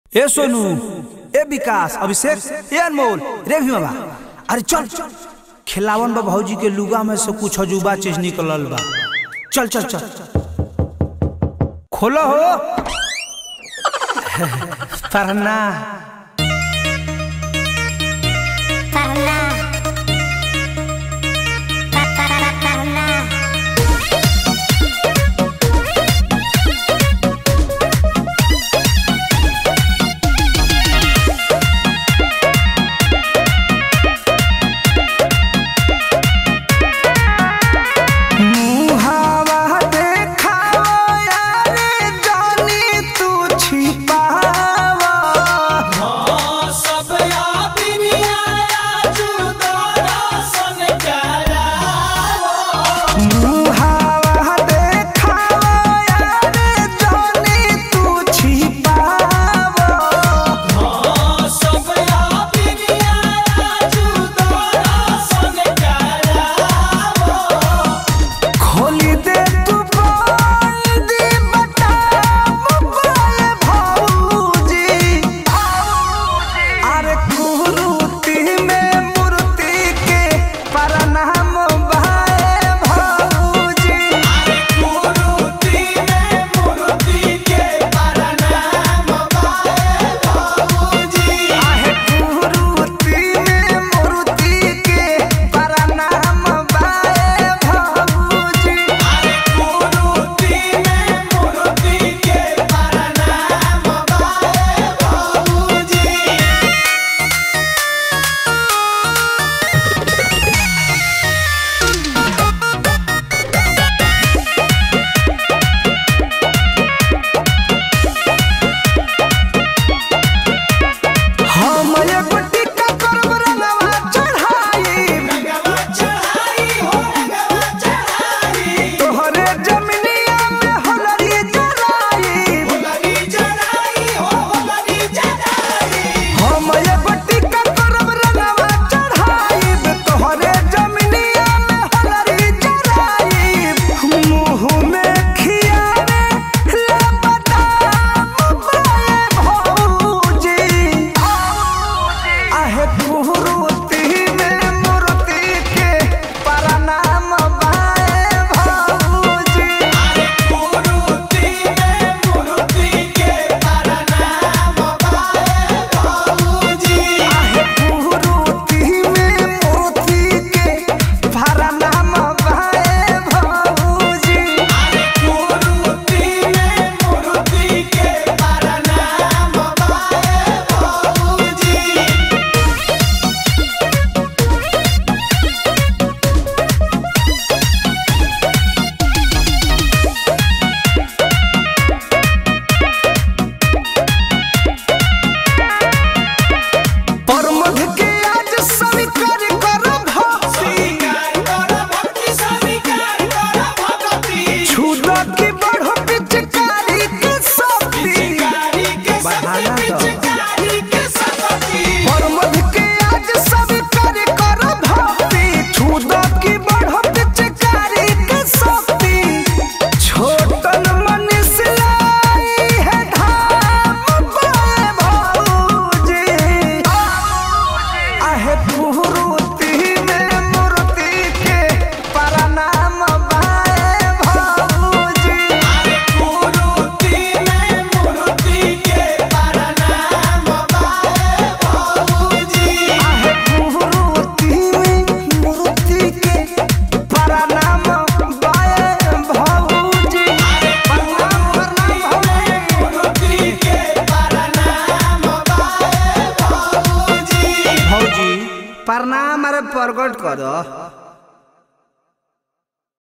ए सोनू ए विकास अभिषेक ए अनमोल रे भीमा अरे चल खिलावन बा भौजी के लुगा में से कुछ अजूबा चीज निकलल बा चल चल चल खोलो हो पढ़ना Parla. Pa, pa, pa, parla. मुहावा देखावा यारे जानी तू छिपावा मुहावा देखावा यारे जानी तू छिपावा खोली दे तू बोल दी बता मोबाइल भौजी अरे कुरूती में मूर्ति के प्रणाम भाई भौजी आहे कुरूती में मूर्ति के प्रणाम भाई भौजी हम एगो टिक्का करब रंगवा चढ़ाई तोहरे जमिनिया में होलरी जराई हम एगो टिक्का करब रंगवा चढ़ाई तोहरे जमिनिया में होलरी जराई मुँह में खियावे ले बदाम बाए भौजी आहे कुरूती में मूर्ति के प्रणाम बाए भौजी आहे कुरूती में मूर्ति के प्रणाम बाए भौजी परमध के आज स्वीकार करब छुदा की बढ़ो पिचकारी के शक्ति बढ़ाना तो परमध के आज स्वीकार करब छुदा की बढ़ो पिचकारी के शक्ति छोटन मनीष लाई है धाम बाए भौजी आहे कुरूती में मूर्ति के प्रणाम बाए भौजी आहे कुरूती में मूर्ति के प्रणाम बाए भौजी प्रणाम प्रणाम भौजी भौजी प्रणाम अरे प्रकट कर